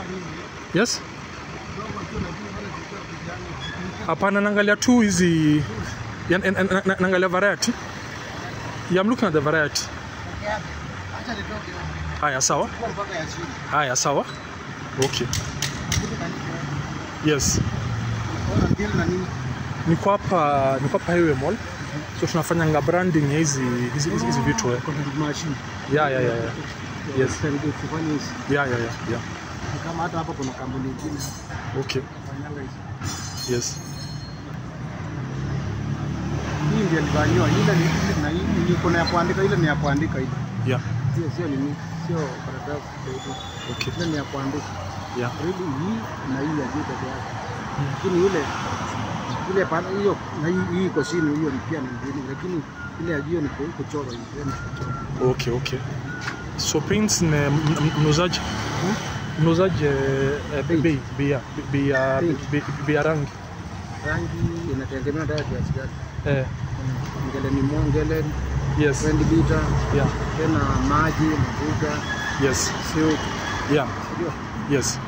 Yes? Hapana, naangalia tu hizi ya- na- na- na- naangalia variety. Yeah, I'm looking at the variety. Acha nitoke hapo. Haya, sawa. Kwa mpaka ya chini. Haya, sawa. Okay. Yes. Ona deal na nini? Niko hapa niko hapa Highway Mall. So tunafanyanga branding ya hizi hizi hizi hizi vitu eh. Content machine. Yeah, yeah, yeah, yeah. Yes. Tusaidie kufanya hizi. Yeah, yeah, yeah, yeah. Ni Kama hata hapa kuna kampuni nyingine Okay. fanyanga hizi. Yes. Hii ndio ilivaniwa. Ile ni na hii ni kuna ya kuandika, ile ni ya kuandika hii. Yeah. Sio sio nini? Sio karatasi. Okay. Ile ni ya kuandika. Yeah. Really hii na hii ya juu peke yake. Lakini ile ile pana hiyo na hii hii iko chini hiyo ni pia ni mbili lakini ile ya juu ni ku- kuchora hivi. yani kuchora. Okay, okay. So paints ni m- m- mnuzaji mnuzaji eh, eh, Paint. bei bei ya bei ya Paint. bei- bei ya rangi Rangi inategemea hata kiasi gani. eh, Ngele ni mongele, yes 20 liter, yeah tena maji, mafuta, yes silk, yeah sio? yes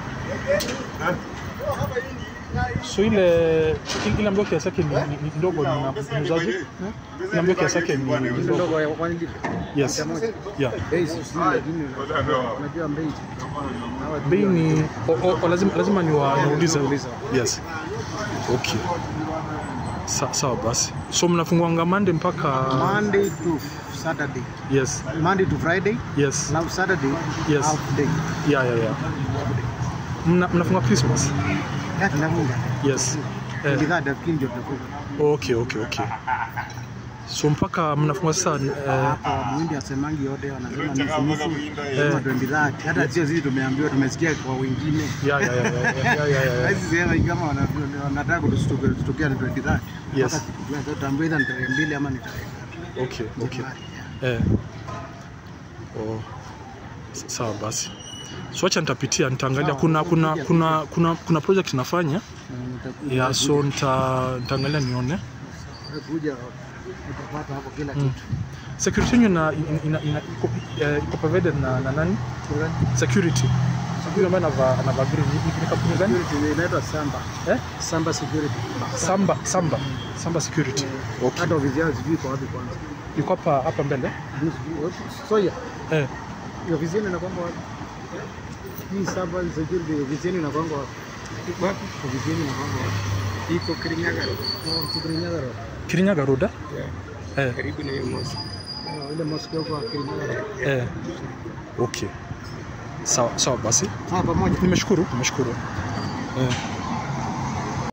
so ile ile ambayo kiasi yake ni, ni, ni ndogo ni na mnuzaji ile ambayo kiasi yake ni Ile ndogo ndogo ya 1 liter. yes Lita moja. yeah Bei si sijui lakini unajua bei. Hawa bei ni o, o, o, lazima lazima niwa- niulize Niulize. yes okay Sa, sawa basi so mnafunguanga Monday mpaka Monday to Saturday. yes Monday to Friday, yes now Saturday Yes. half day. yeah yeah yeah Mna, mnafunga Christmas Ya tunafunga. yes eh, Bidhaa dafikiri ndio tunafunga. okay okay okay so mpaka mnafunga sasa eh, Hapa mwindi asemangi yote wanasema nusu nusu kama 20 hata sio sisi tumeambiwa tumesikia kwa wengine. yeah yeah yeah yeah yeah, yeah, yeah, yeah. Hizi sema kama wana- wanataka kutustukia ni 20 Yes. Mpaka siku gani? Sasa tutaambiwa either ni tarehe mbili ama ni tarehe ngapi. okay okay Yeah. eh oh S- sawa basi so acha nitapitia nitaangalia kuna kuna kuna kuna kuna project nafanya Mm, utakuja- yeah so nita nitaangalia nione utakuja utapata hapo kila Mm. kitu. security yenu ina, ina, ina, ina iko, eh, iko provided na, na nani security security ambayo anavaa anavaa green ni, ni kampuni gani Security inaitwa Samba. eh Samba Security. Samba Samba Samba security okay Hata ofisi yao sijui kwa wapi kwanza. iko hapa hapa mbele Mimi sijui wapi. Soya. eh Hiyo ofisi yenu inakwanga wapi? Hii Samba Security ofisi yenu inakwanga wapi? Wapi? Ofisi yenu inakwanga wapi? Iko Kirinyaga. Oh, Kirinyaga Road. Kirinyaga Road eh? eh Karibu na hiyo mosque. Oh, ile mosque huko Kirinyaga Road. eh okay sawa sawa basi Ah, pamoja. nimeshukuru nimeshukuru eh